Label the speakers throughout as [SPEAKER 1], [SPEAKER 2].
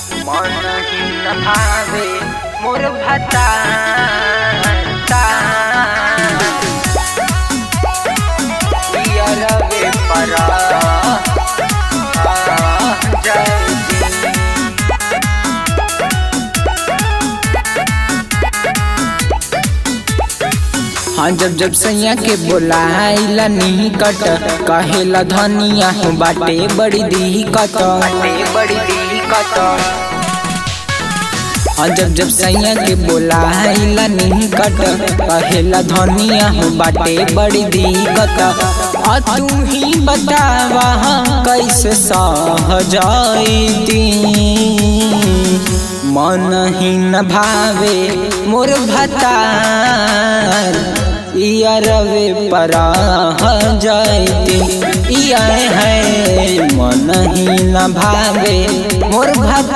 [SPEAKER 1] मन ही न भावे मोर भता रवे परा जय
[SPEAKER 2] हाँ जब जब सैया के बोलाइला निकट कहेला धनिया हो बाटे बड़ी दिक्कत
[SPEAKER 1] बाटे बड़ी दिक्कत
[SPEAKER 2] हाँ जब जब सैया के बोलाइला निकट कहेला धनिया हो बाटे बड़ी दिक्कत आ तू ही बतावा कैसे सह जाईती मन ही न भावे मोर भतार इया रवे परा जाती इया है मन ही न भावे मोर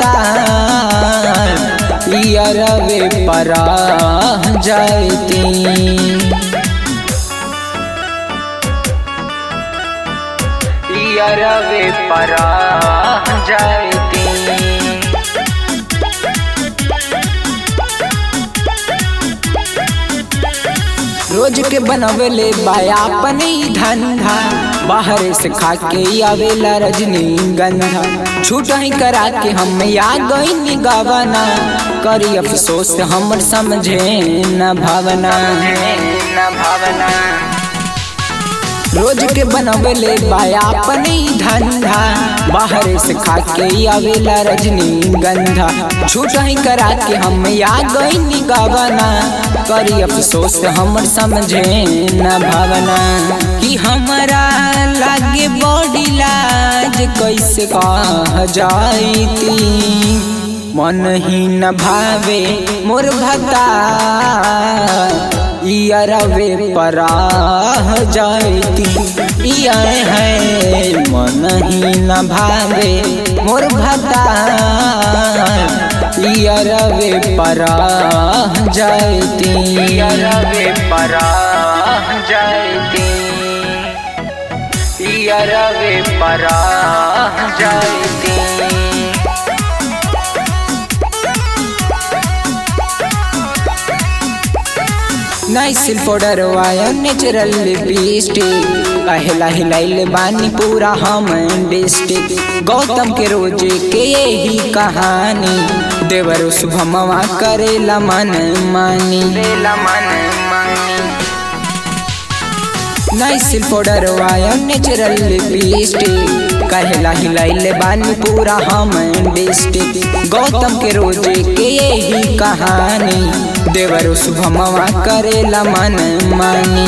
[SPEAKER 2] भतार इया रवे परा जाती
[SPEAKER 1] रवे परा जयती
[SPEAKER 2] रोज के बनवेले बाया अपने ही धंधा बाहर से खा के आवेला रजनी गंधा छूट ही करा के हम आ गई गवना करी अफसोस हमर समझे न भावना
[SPEAKER 1] न भावना
[SPEAKER 2] रोज के बनवेले बाया अपने ही धंधा बाहर से खा के आवेला रजनी गंधा छूट ही करा के हम आ गई गवना करी अफसोस हमर समझे न भावना कि हमारा लागे बॉडी लाज कैसे कह जाईती मन ही न भावे मोर भता इया रवे परा जाती इया है मन ही न भावे मोर भता इया रवे परा जाती
[SPEAKER 1] रवे परा जयती रवे परा जयती
[SPEAKER 2] नाइसिल पाउडर वाया नेचुरल लिपस्टिक पहला हिलाइल बानी पूरा हम डिस्ट्रिक्ट गौतम के रोजे के यही कहानी देवर शुभमवा करेला मन मानी
[SPEAKER 1] बेला मन मानी
[SPEAKER 2] नाइसिल पाउडर वाया नेचुरल लिपस्टिक कहला हिलाइल बानी पूरा हम डिस्ट्रिक्ट गौतम के रोजे के यही कहानी देवर शुभमवा करेला मन मानी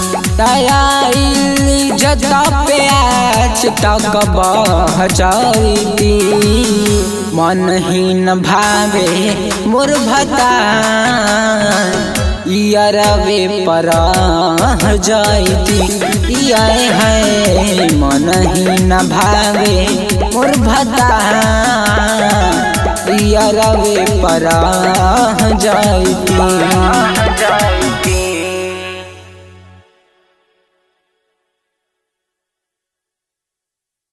[SPEAKER 2] तयाइल जता पे आज तक बह जाती मन ही न भावे मोर भता इया रवे परा जाती इया है मन ही न भावे मोर भता इया रवे परा जाती